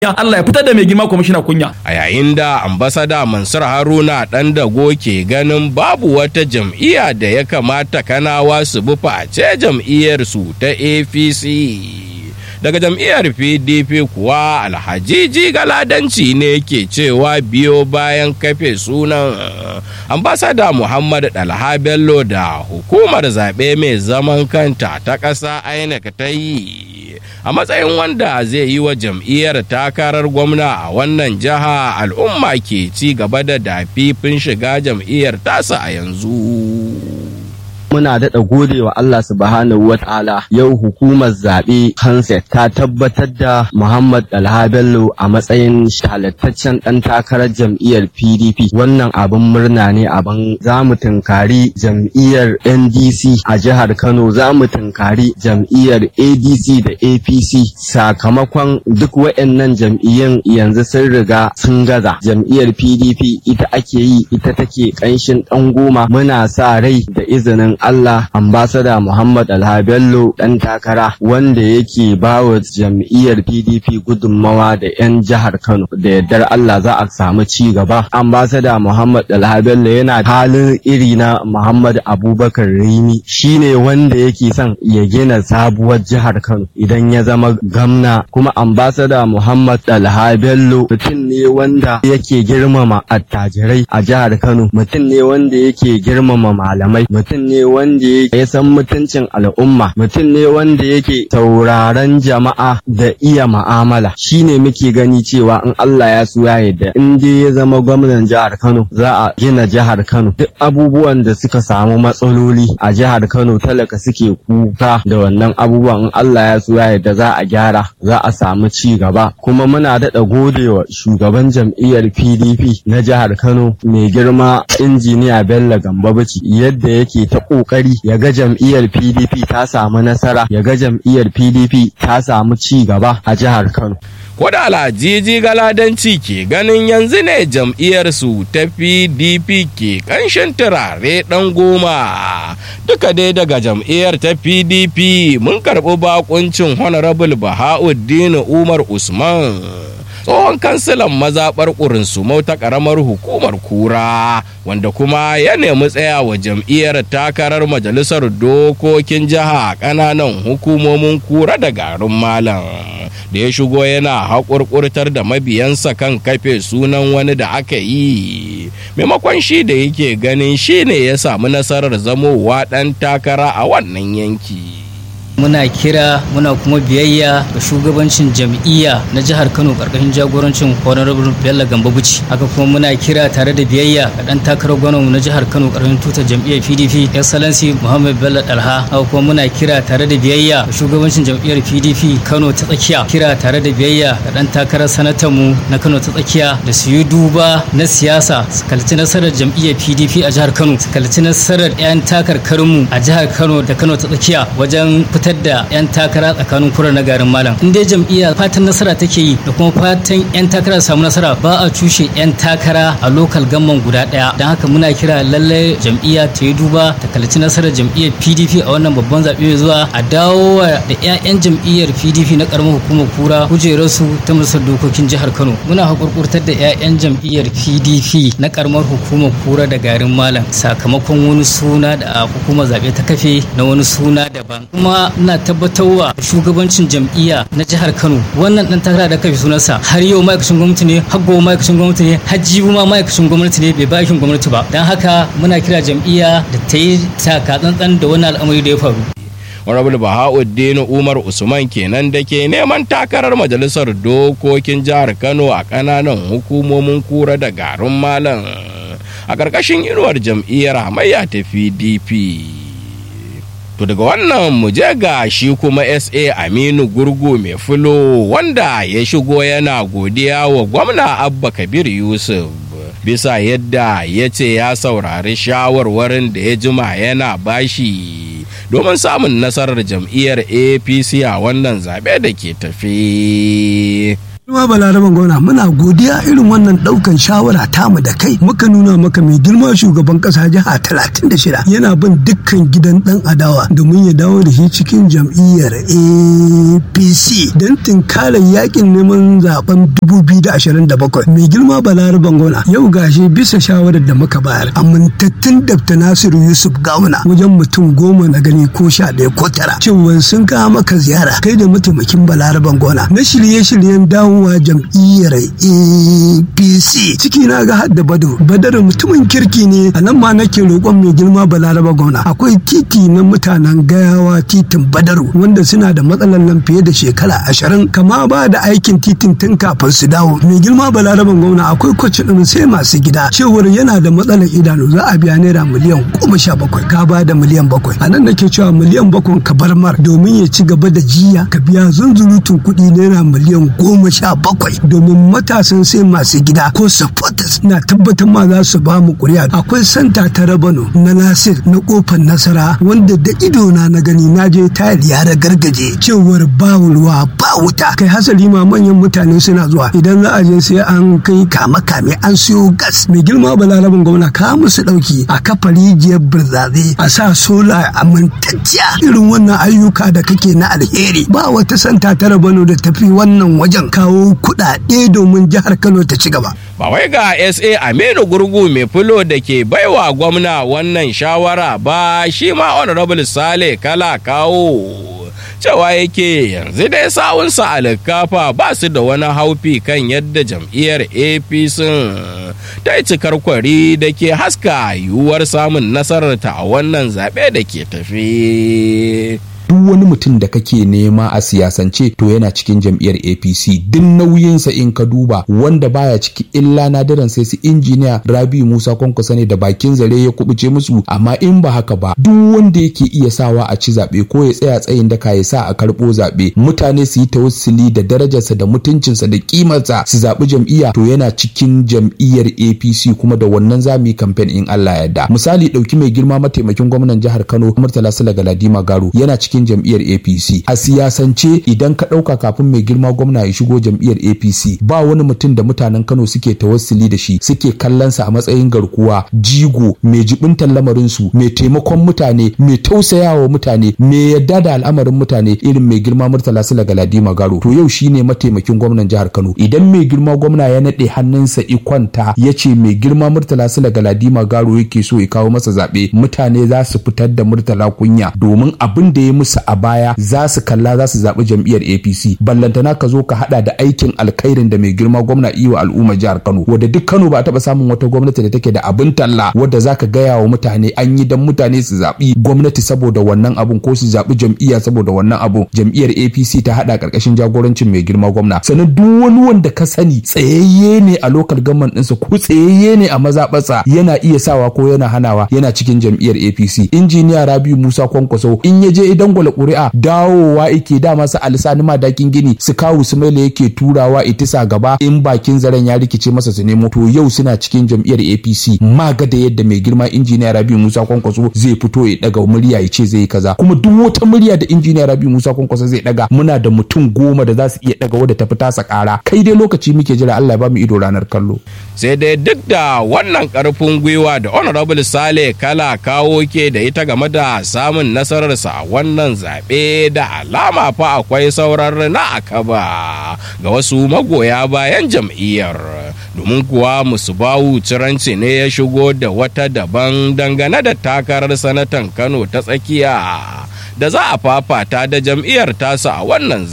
Allah ya fitar da mai girma kwamishina kunya. A yayin da ambasada Mansur Haruna ɗan dago ke ganin babu wata jam'iyya da ya kamata kanawa su bi face jam'iyyar su ta APC. Daga jam'iyyar PDP kuwa alhajiji galadanci ne ke cewa biyo bayan kafe sunan ambasada Muhammad Dalha Bello da hukumar zaɓe mai zaman kanta ta ƙasa INEC ta yi. a matsayin wanda zai yi wa jam'iyyar takarar gwamna a wannan jiha al'umma ke ci gaba da dafifin shiga jam'iyyar tasa a yanzu. muna daɗa gode wa Allah subhanahu wa ta'ala yau hukumar zaɓe Hanset ta tabbatar da Muhammad Alha Bello a matsayin halattaccen ɗan takarar jam'iyyar PDP wannan abin murna ne abin za mu tunkari jam'iyyar NDC a jihar Kano za mu tunkari jam'iyyar ADC da APC sakamakon duk waɗannan jam'iyyun yanzu sun riga sun gaza jam'iyyar PDP ita ake yi ita take ƙanshin ɗan goma muna sa rai da izinin Allah ambasada Muhammad Alha Bello ɗan takara wanda yake bawa jam'iyyar PDP gudunmawa da 'yan jihar Kano da yardar Allah za a samu ci gaba. Ambasada Muhammad Alha Bello yana halin iri na Muhammad Abubakar Rimi shine wanda yake son ya gina sabuwar jihar Kano idan ya zama gamna kuma ambasada Muhammad Alha Bello mutum ne wanda yake girmama attajirai a jihar Kano mutum ne wanda yake girmama malamai mutum ne wanda ya san mutuncin al'umma mutum ne wanda yake tauraron jama'a da iya ma'amala shine muke gani cewa in Allah ya so ya yarda in dai ya zama gwamnan jihar Kano za a gina jihar Kano duk abubuwan da suka samu matsaloli a jihar Kano talaka suke kuka da wannan abubuwan in Allah ya so ya yarda za a gyara za a samu ci gaba kuma muna daɗa godewa shugaban jam'iyyar PDP na jihar Kano mai girma injiniya Bello Gambabici yadda yake ta kokari ya ga jam'iyyar PDP ta samu nasara ya ga jam'iyyar PDP ta samu ci gaba a jihar Kano. Koda alhajiji galadanci ke ganin yanzu ne jam'iyyar su ta PDP ke kanshin turare ɗan goma. Duka dai daga jam'iyyar ta PDP mun karɓi bakuncin Honorable Bahauddin Umar Usman. tsohon kansilan mazaɓar ƙurinsumau ta ƙaramar hukumar kura wanda kuma ya nemi tsaya wa jam'iyyar takarar majalisar dokokin jiha ƙananan hukumomin kura da garin malam da ya shigo yana haƙurƙurtar da mabiyansa kan kafe sunan wani da aka yi maimakon shi da yake ganin shi ne ya samu nasarar zamowa ɗan takara a wannan yanki. muna kira muna kuma biyayya ga shugabancin jam'iyya na jihar kano karkashin jagorancin honorable bello gambabuci haka kuma muna kira tare da biyayya ga dan takarar gwamnati na jihar kano karkashin tutar jam'iyyar pdp excellency muhammad bello dalha haka kuma muna kira tare da biyayya ga shugabancin jam'iyyar pdp kano ta tsakiya kira tare da biyayya ga dan takarar sanatan mu na kano ta tsakiya da su yi duba na siyasa su kalci nasarar jam'iyyar pdp a jihar kano su kalci nasarar 'yan takarkarinmu a jihar kano da kano ta tsakiya wajen fitar fitar da 'yan takara tsakanin kura na garin malam in dai jam'iyya fatan nasara take yi da kuma fatan 'yan takara samu nasara ba a cushe 'yan takara a lokal gamman guda daya don haka muna kira lallai jam'iyya ta yi duba ta kalci nasarar jam'iyyar pdp a wannan babban zaɓe mai zuwa a dawo da 'ya'yan jam'iyyar pdp na karamar hukumar kura kujerarsu ta majalisar dokokin jihar kano muna hakurkurtar da 'ya'yan jam'iyyar pdp na karamar hukumar kura da garin malam sakamakon wani suna da hukumar zaɓe ta kafe na wani suna daban kuma ina tabbatarwa shugabancin jam'iyya na jihar Kano wannan dan takara da kafi sunansa har yau ma'aikacin gwamnati ne har gobe ma'aikacin gwamnati ne har jibu ma ma'aikacin gwamnati ne bai ba aikin gwamnati ba dan haka muna kira jam'iyya da ta yi taka tsantsan da wannan al'amari da ya faru Honorable Bahauddin Umar Usman kenan da ke neman takarar majalisar dokokin jihar Kano a ƙananan hukumomin kura da garin Malam a ƙarƙashin inuwar jam'iyyar hamayya ta PDP. To daga wannan mu je ga shi kuma SA Aminu Gurgu mai fulo wanda ya shigo yana godiya wa gwamna Abba Kabir Yusuf. Bisa yadda ya ce ya saurari shawarwarin da ya jima yana bashi domin samun nasarar jam'iyyar APC a wannan zaɓe da ke tafi. Kuma balaraban gwamna muna godiya irin wannan daukan shawara tamu da kai muka nuna maka mai girma shugaban kasa jiha talatin da shida yana bin dukkan gidan dan adawa domin ya dawo da shi cikin jam'iyyar APC don tunkarar yakin neman zaben 2027 mai girma balaraban gwamna yau gashi bisa shawarar da muka bayar amintattun Dr. Nasiru Yusuf Gawuna wajen mutum goma na gani ko sha ɗaya ko tara cewa sun kawo maka ziyara kai da mataimakin balaraban gwamna na shirye-shiryen dawowa jam'iyyar apc ciki na ga hadda bado badar mutumin kirki ne a nan ma nake roƙon mai girma balaraba gwamna akwai titi na mutanen gayawa titin badaru wanda suna da matsalar nan fiye da shekara ashirin kama ba da aikin titin tun kafin su dawo mai girma balaraban gwamna akwai kwacin ɗin sai masu gida cewar yana da matsalar idanu za a biya naira miliyan goma sha bakwai ka ba da miliyan bakwai a nan nake cewa miliyan bakwai ka bar mar domin ya ci gaba da jiya ka biya zunzurutun kuɗi naira miliyan goma sha bakwai domin matasan sai masu gida ko supporters na tabbatar ma za su ba mu kuri'a akwai santa ta rabano na nasir na kofar nasara wanda da ido na na gani na je tayar yara gargaje cewar ba ruwa ba wuta kai hasali ma manyan mutane suna zuwa idan za a je sai an kai kama kame an siyo gas mai girma balarabin gwamna ka musu dauki a kafa rijiyar birzaze a sa sola amintacciya irin wannan ayyuka da kake na alheri ba wata santa ta rabano da tafi wannan wajen kawo kuɗaɗe domin jihar Kano ta ci gaba. Ba wai ga SA Aminu Gurgu mai filo da ke baiwa gwamna wannan shawara ba shi ma Honorable Sale kala kawo. Cewa yake yanzu dai sawunsa alkafa ba su da wani haufi kan yadda jam'iyyar APC ta yi cikar kwari da ke haska yiwuwar samun nasararta a wannan zaɓe da ke tafi. duk wani mutum da kake nema a siyasance to yana cikin jam'iyyar apc duk nauyinsa in ka duba wanda baya ciki illa nadiran sai su injiniya rabi musa kwankwasa ne da bakin zare ya kubuce musu amma in ba haka ba duk wanda yake iya sawa a ci zaɓe ko ya tsaya tsayin daka ya sa a karɓo zaɓe mutane su yi tawassuli da darajarsa da mutuncinsa da kimarsa su zaɓi jam'iyya to yana cikin jam'iyyar apc kuma da wannan za mu yi kamfen in allah yarda misali ɗauki mai girma mataimakin gwamnan jihar kano murtala sula galadima garo yana cikin cikin jam'iyyar APC a siyasance idan ka ɗauka kafin mai girma gwamna ya shigo jam'iyyar APC ba wani mutum da mutanen Kano suke tawassuli da shi suke kallonsa a matsayin garkuwa jigo mai jibintan lamarin su mai taimakon mutane mai tausayawa mutane mai yadda da al'amarin mutane irin mai girma Murtala Sula Galadima Garo to yau shine mataimakin gwamnan jihar Kano idan mai girma gwamna ya naɗe hannunsa ikwanta ya ce mai girma Murtala Sula Galadima Garo yake so ya kawo masa zaɓe mutane za su fitar da Murtala kunya domin abin da ya musu a baya za su kalla za su zaɓi jam'iyyar apc ballantana ka zo ka hada da aikin alkhairin da mai girma gwamna iwa al'umma jihar kano wadda duk kano ba a taɓa samun wata gwamnati da take da abin talla wadda za ka gaya wa mutane an yi dan mutane su zaɓi gwamnati saboda wannan abun ko su zaɓi jam'iyya saboda wannan abun jam'iyyar apc ta hada karkashin jagorancin mai girma gwamna sannan duk wani wanda ka sani tsayayye ne a lokal gamman ɗinsa ko tsayayye ne a mazaɓarsa yana iya sawa ko yana hanawa yana cikin jam'iyyar apc injiniya rabiu musa kwankwaso in ya je idan gwala ƙuri'a dawowa yake dama su alisani madakin gini su kawu su maila yake turawa itisa gaba in bakin zaren ya rikice masa su nemo to yau suna cikin jam'iyyar apc maga da yadda mai girma injiniya rabi musa kwankwaso zai fito ya daga murya ya ce zai kaza kuma duk wata murya da injiniya rabi musa kwankwaso zai daga muna da mutum goma da za su iya daga wadda ta fita sa kara kai dai lokaci muke jira allah ya ba mu ido ranar kallo sai dai duk da wannan karfin gwiwa da honorable sale kala kawo ke da ita game da samun nasararsa a wannan zaɓe da alama fa akwai sauran na akaba ga wasu magoya bayan jam'iyyar domin kuwa musubawu ciranci ne ya shigo da wata daban dangane da takarar sanatan kano ta tsakiya da za a fafata da jam'iyyar tasa a wannan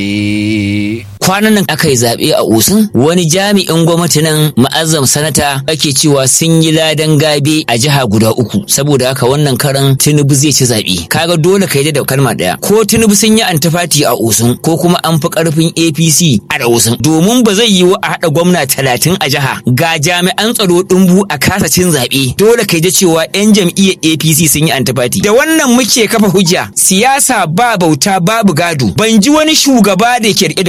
zaɓe. kwanan nan aka yi zaɓe a osun wani jami'in gwamnati nan ma'azzam sanata ake cewa sun yi ladan gabe a jiha guda uku saboda haka wannan karan tinubu zai ci zaɓe kaga dole ka yi da kalma ɗaya ko tinubu sun yi antifati a osun ko kuma an fi ƙarfin apc a da osun domin ba zai yiwu a haɗa gwamna talatin a jiha ga jami'an tsaro ɗumbu a kasa cin zaɓe dole ka yi da cewa 'yan jam'iyyar apc sun yi antifati da wannan muke kafa hujja siyasa ba bauta babu gado ban ji wani shugaba da ke rike da kujera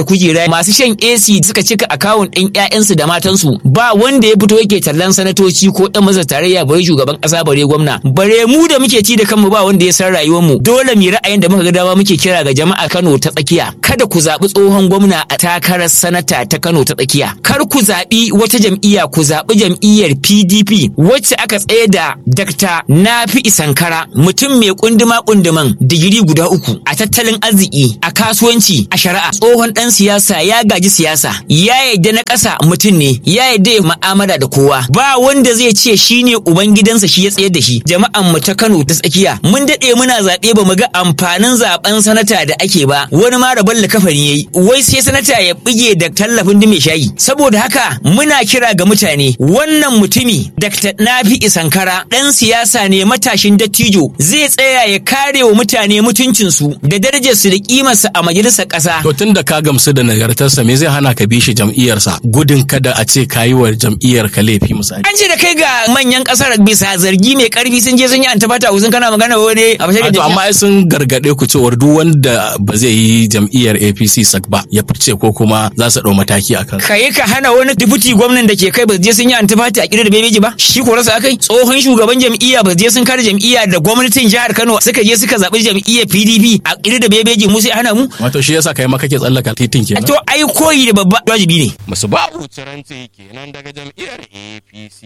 da masu shan AC suka cika akawun ɗin ƴaƴansu da matansu ba wanda ya fito yake tallan sanatoci ko ɗan masa tarayya bare shugaban ƙasa bare gwamna bare mu da muke ci da kanmu ba wanda ya san rayuwar mu dole mu ra'ayin da muka ga dama muke kira ga jama'a Kano ta tsakiya kada ku zaɓi tsohon gwamna a takarar sanata ta Kano ta tsakiya kar ku zaɓi wata jam'iyya ku zaɓi jam'iyyar PDP wacce aka tsaye da Dr. Nafi Isankara mutum mai kunduma kunduman digiri guda uku a tattalin arziki a kasuwanci a shari'a tsohon dan siyasa ya gaji siyasa ya yadda na ƙasa mutum ne ya yadda ya ma'amala da kowa ba wanda zai ce shine uban gidansa shi ya tsayar da shi jama'an mu ta Kano ta tsakiya mun daɗe muna zaɓe ba mu ga amfanin zaben sanata da ake ba wani ma rabon kafani yayi wai sai sanata ya bige da tallafin dume shayi saboda haka muna kira ga mutane wannan mutumi Dr. Nafi Isankara dan siyasa ne matashin dattijo zai tsaya ya kare wa mutane mutuncinsu da darajarsu da kimarsa a majalisar ƙasa. To tun da ka gamsu da nagartarsa me zai hana ka bi shi jam'iyyarsa gudun kada a ce ka yi wa jam'iyyar ka laifi misali. An ce da kai ga manyan ƙasar bisa zargi mai ƙarfi sun je sun yi antafata sun kana magana wani a fashe da amma ai sun gargaɗe ku cewar duk wanda ba zai yi jam'iyyar APC sak ba ya fice ko kuma za su ɗau mataki a kan. Ka yi ka hana wani dubuti gwamnan da ke kai ba je sun yi antafata a ƙirar da bebeji ba shi ko rasa akai tsohon shugaban jam'iyya ba je sun kare jam'iyya da gwamnatin jihar Kano suka je suka zaɓi jam'iyyar PDP a ƙiri da bebeji mu sai hana mu. Wato shi yasa kai ma kake tsallaka titin kenan. To ai koyi da babba wajibi ne. Musu babu ciranci kenan daga jam'iyyar APC.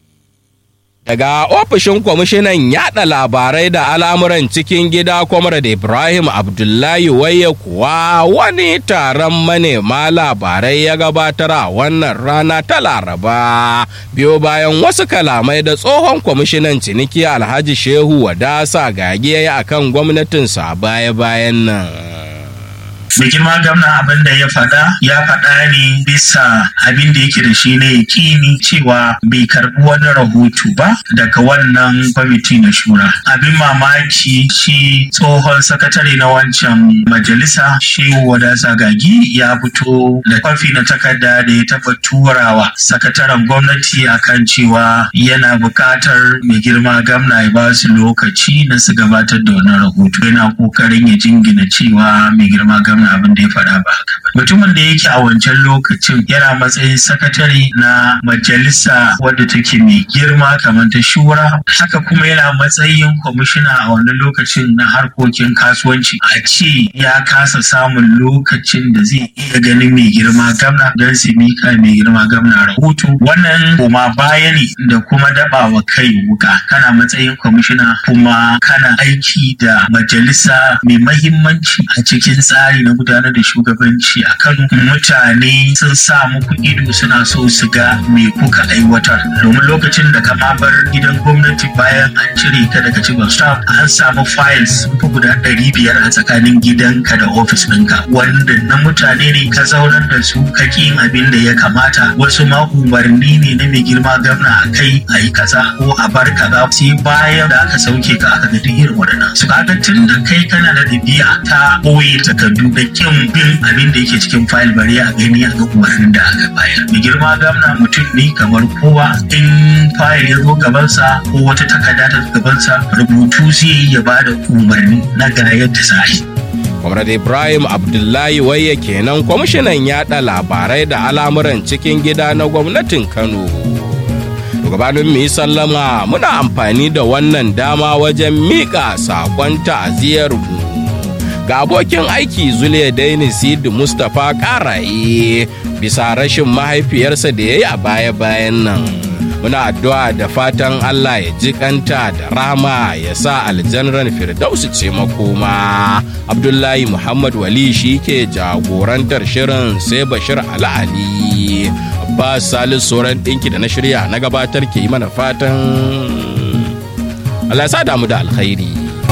Daga ofishin kwamishinan yada labarai da al'amuran cikin gida Comrade Ibrahim Abdullahi Waye kuwa wani taron manema labarai ya gabatar a wannan rana ta Laraba. Biyo bayan wasu kalamai da tsohon kwamishinan ciniki Alhaji Shehu Wadasa gage a kan gwamnatinsa baya-bayan nan. mai girma gwamna abin da ya faɗa ya faɗa ne bisa abin da yake da shi na yakini cewa bai karɓi wani rahoto ba daga wannan kwamiti na shura abin mamaki shi tsohon sakatare na wancan majalisa shehu wada sagagi ya fito da kwafi na takarda da ya taɓa turawa sakataren gwamnati akan cewa yana buƙatar mai girma gwamna ya ba su lokaci na su gabatar da wani rahoto yana ƙoƙarin ya jingina cewa mai girma gwamna abin da ya faɗa ba haka ba. Mutumin da yake a wancan lokacin yana matsayin sakatare na majalisa wadda take mai girma kamar ta shura haka kuma yana matsayin kwamishina a wannan lokacin na harkokin kasuwanci a ce ya kasa samun lokacin da zai iya ganin mai girma gamna don su mika mai girma gamna rahoto wannan koma baya ne da kuma daba wa kai wuka kana matsayin kwamishina kuma kana aiki da majalisa mai mahimmanci a cikin tsari na gudanar da shugabanci a Kano mutane sun sa muku ido suna so su ga me kuka aiwatar domin lokacin da ka ma bar gidan gwamnati bayan an cire ka daga cikin staff an samu files sun fi guda ɗari biyar a tsakanin gidanka da ofis ɗinka wanda na mutane ne ka zaunar da su ka yin abin da ya kamata wasu ma umarni ne na mai girma gwamna a kai a yi kaza ko a bar kaza sai bayan da aka sauke ka aka ga duk irin waɗannan su kaga tun da kai kana da ɗabi'a ta ɓoye takardu da kin bin abin da yake cikin fayil bari a gani a ga umarnin da aka bayar. Mai girma gamna mutum ne kamar kowa in fayil ya zo gabansa ko wata takarda ta gabansa rubutu zai yi ya bada umarni na ga yadda za yi. Comrade Ibrahim Abdullahi Waye kenan kwamishinan yada labarai da al'amuran cikin gida na gwamnatin Kano. gabanin mu yi sallama muna amfani da wannan dama wajen miƙa saƙon ta'aziyar mu ga abokin aiki Zule Daini Sid Mustapha Karaye bisa rashin mahaifiyarsa da ya yi a baya-bayan nan. Muna addu'a da fatan Allah ya ji kanta da rama ya sa aljanran Firdausu ce makoma. Abdullahi Muhammad Wali shi ke jagorantar shirin sai Bashir Ali. Abbas Salisu sauran ɗinki da na shirya na gabatar ke yi mana fatan Allah ya sa damu da alkhairi.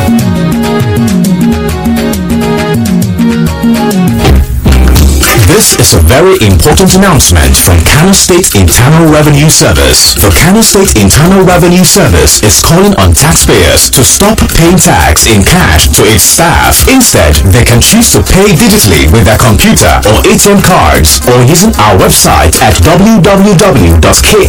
This is a very important announcement from Kano State Internal Revenue Service. The Kano State Internal Revenue Service is calling on taxpayers to stop paying tax in cash to its staff. Instead, they can choose to pay digitally with their computer or ATM cards or using our website at www.kirs.gov.ng.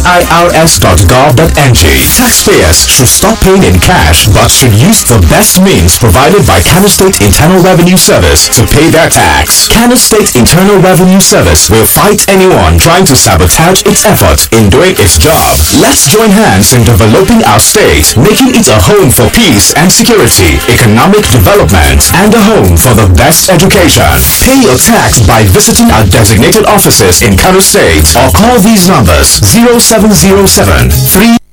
Taxpayers should stop paying in cash but should use the best means provided by Kano State Internal Revenue Service to pay their tax. Kano State Internal Revenue Revenue Service will fight anyone trying to sabotage its effort in doing its job. Let's join hands in developing our state, making it a home for peace and security, economic development, and a home for the best education. Pay your tax by visiting our designated offices in Kano State or call these numbers 0707 3